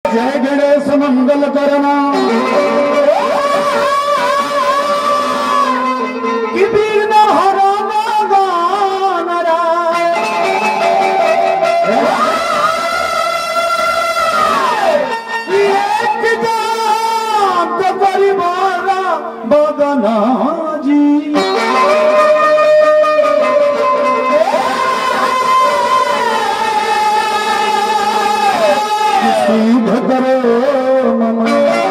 जय गणेश मंगल करना कि विघ्न हरना गान राय। एक दांत परिवार बदना जी सिद्ध करो मम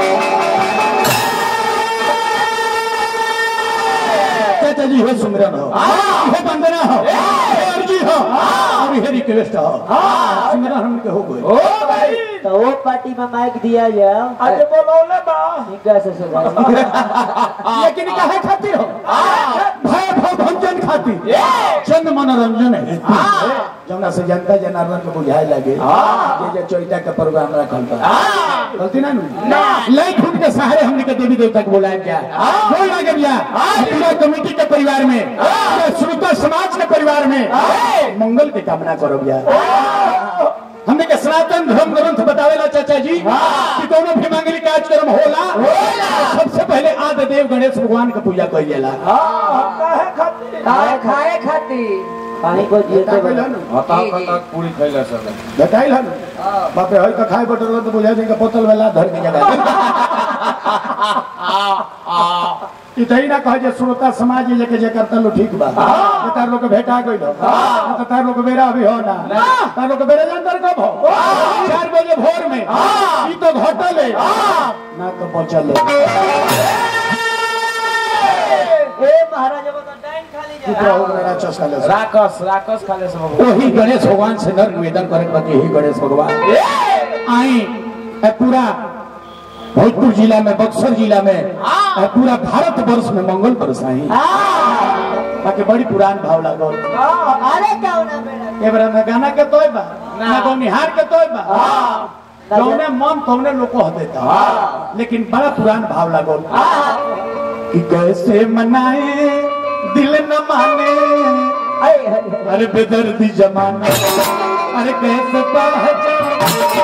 चाचा जी हो सुमरन हो हो वंदना हो हो अर्जी हो और हे रिक्वेस्ट हो सुमरन हम के हो गए ओ भाई तो वो पार्टी में माइक दिया जाओ आज बोलौले बा इनका से सुनाओ लेकिन काहे खातिर हो भय भव भंजन खातिर चंद मनोरंजन है जमुना से जनता जनार्दन को बुझाए लगे ये जो चोइटा का प्रोग्राम रखल बा गलती ना ना लाइट फूट के सहारे हमने के देवी देवता को बुलाया क्या बोल लगे भैया पूरा कमेटी के परिवार में पूरे श्रोता समाज के परिवार में मंगल की कामना करो भैया हमने के सनातन धर्म ग्रंथ बतावेला चाचा जी कि कोनो भी मांगलिक कार्यक्रम होला सबसे पहले आदि देव गणेश भगवान के पूजा कइल जाला काहे खातिर खाए खाए खाती पानी को जीते बना हता तक पूरी खैला सब बताइल हन बाप रे हई का खाए बटल तो बुझा देंगे बोतल वाला धर के जगह ई तही ना कहे जे श्रोता समाज जे के जे करता लो ठीक बा जे तार लोग के भेटा गइल हो ना तो तार लोग के बेरा अभी हो ना तार लोग के बेरा जानतर कब हो चार बजे भोर में ई तो घटल है ना तो बचल है ए महाराज वो तो टाइम खाली जा चित्र हो गया राक्षस खाले से। राकस राकस खाले सब वही गणेश भगवान से नर निवेदन करे के बाकी यही गणेश भगवान आई ए पूरा भोजपुर जिला में बक्सर जिला में ए पूरा भारत वर्ष में मंगल बरसाई बाकी बड़ी पुरान भाव लागल अरे क्या होना बेटा ए बरा में गाना के तोय बा ना को निहार के तोय बा जौने मन तौने लोग को देता लेकिन बड़ा पुरान भाव लागल कि कैसे मनाए दिल न माने अरे बेदर्दी जमाना अरे कैसे पहचान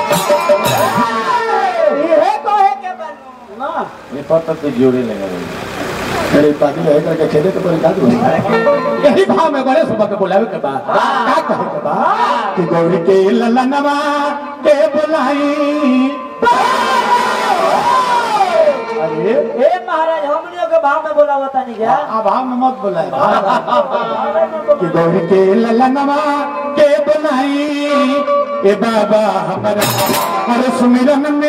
ये कहे के बनू ना ये पता तो जोड़े लगा मेरे पानी है करके खेले तो कोई कादू यही भाव में गणेश बाबा के बुलावे के बाद का कहे के बाद कि गौरी के ललनवा के बुलाई अरे ए महाराज हमनियों के भाव में बोला होता नहीं क्या अभाव में मत बुलाए कि गौरी के ललनवा के बुलाई ए बाबा हमारा हर सुमिरन में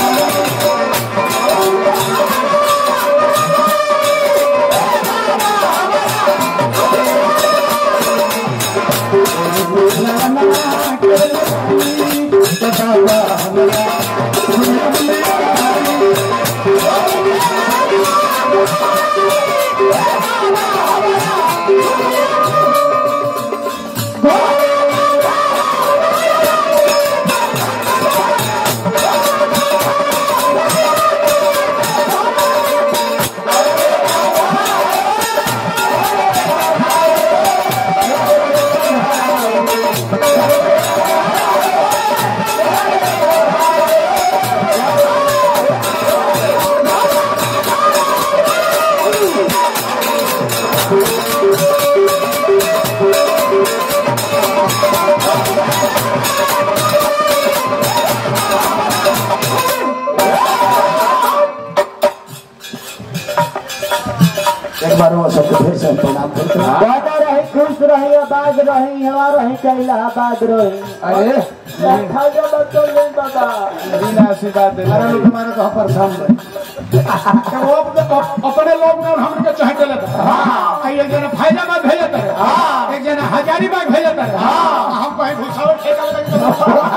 एक बार वो सबको फिर से प्रणाम करते हैं बना रही खुश रही आबाद रही हवा रही कैला आबाद रही अरे खाजा बच्चों ले बाबा बिना आशीर्वाद दे हमारा लोग हमारा तो परेशान है वो अपने अपने लोग ना हम के चाहे चले हां एक जना फैजाबाद भेजत है हां एक जना हजारीबाग भेजत है हां हम कहीं घुसावट ठेका लगा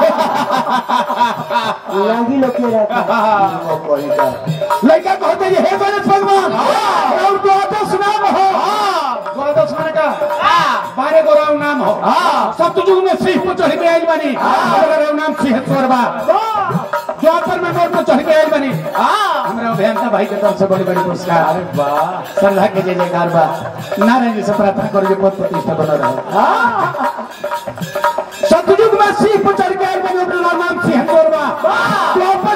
लागी लोग के रहता लड़का कहते हैं हे गणेश भगवान और द्वादश नाम हो द्वादश माने का बारह गो राव नाम हो सप्तयुग में सिंह पर चढ़ के आइल बनी बारह राव नाम सिंहेश्वर बा द्वापर में मोर पर चढ़ के आइल बनी हमरा अभियंता भाई के तरफ से बड़ी बड़ी पुरस्कार अरे वाह श्रद्धा के जय जयकार बा नारायण जी से प्रार्थना करो जो पद प्रतिष्ठा बना रहे सतयुग में सिंह पर चढ़ के आइल बनी ओकर नाम सिंहेश्वर बा द्वापर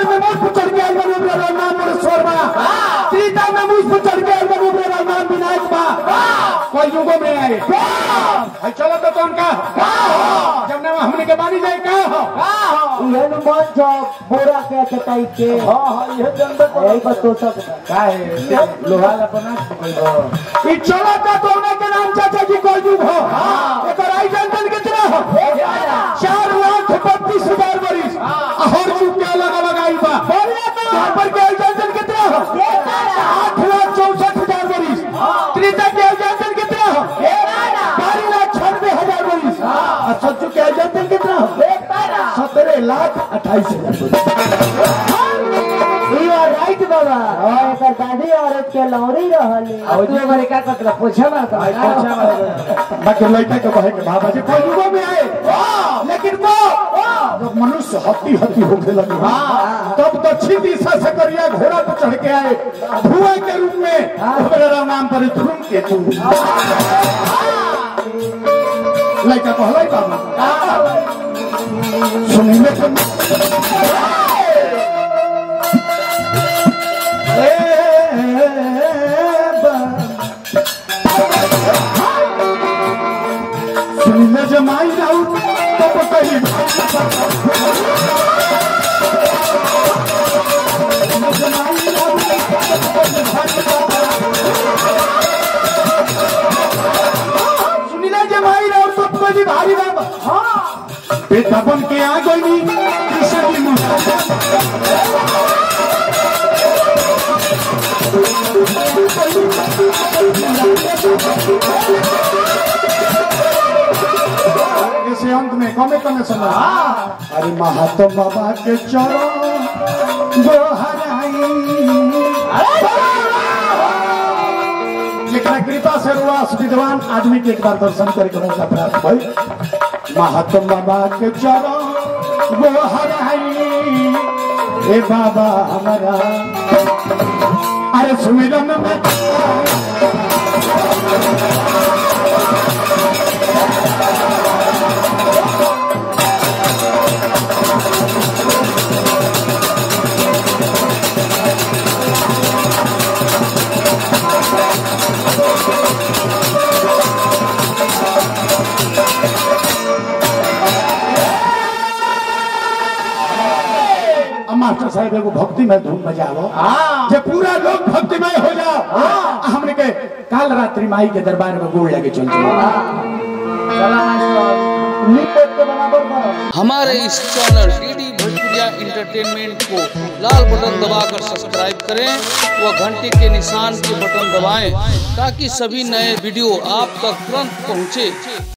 आए भाई चलो तो कौन का जब ना हमने के बानी जाए का हो ये नु मन जो बोरा के चटाई के हाँ हाँ ये जनता को यही पर तो सब का है लोहा ला बना कोई ई चलो तो कौन के नाम चाचा जी को युग हो एक आई जनतन कितना हो चार लाख बत्तीस हजार बरिस हर युग के अलग अलग आई बा यहाँ पर के आई जनतन कितना हो आठ लाख चौसठ हजार बरिस त्रिता के आई जनतन कितना हो बारह लाख छियानवे हजार बरिस और सच्चू के आई जनतन कितना हो सत्रह लाख अट्ठाईस हजार बरिस यू आर राइट बाबा और एकर दादी औरत के लौरी रहली अब तू हमारे का कतला पूछा मारता बाकी लड़का के कहे के बाबा जी कोई युगों में आए लेकिन वो जब मनुष्य हत्ती हत्ती होने लगे तब दक्षिण दिशा से करिया घोड़ा पर चढ़ के आए धुआं के रूप में मेरा नाम पर ध्रुम के तू लड़का कहलाई बाबा सुनिए तो सुनिए जमाई जाऊ तब कहीं सुनिले जमाई राव सब कहीं भारी बाबा हाँ बेटा बन के आ गई कृष्ण जी मुझे इसे अंत में कमे कमे समझ अरे महात्मा बाबा के चरण दोहराई लेकिन कृपा से रुआस विद्वान आदमी के एक बार दर्शन करके मौका प्राप्त भई महात्मा बाबा के चरण दोहराई हे बाबा हमारा अरे सुमिरन में अब मास्टर साहब एगो भक्तिमय धुन बजाओ जे पूरा लोग भक्तिमय हो जाओ हमने के काल रात्रि माई के दरबार में गोड़ लगे चल लिपट के बराबर करो हमारे इस चैनल डीडी भोजपुरिया इंटरटेनमेंट को लाल बटन दबाकर सब्सक्राइब करें व घंटे के निशान के बटन दबाएं ताकि सभी नए वीडियो आप तक तुरंत पहुंचे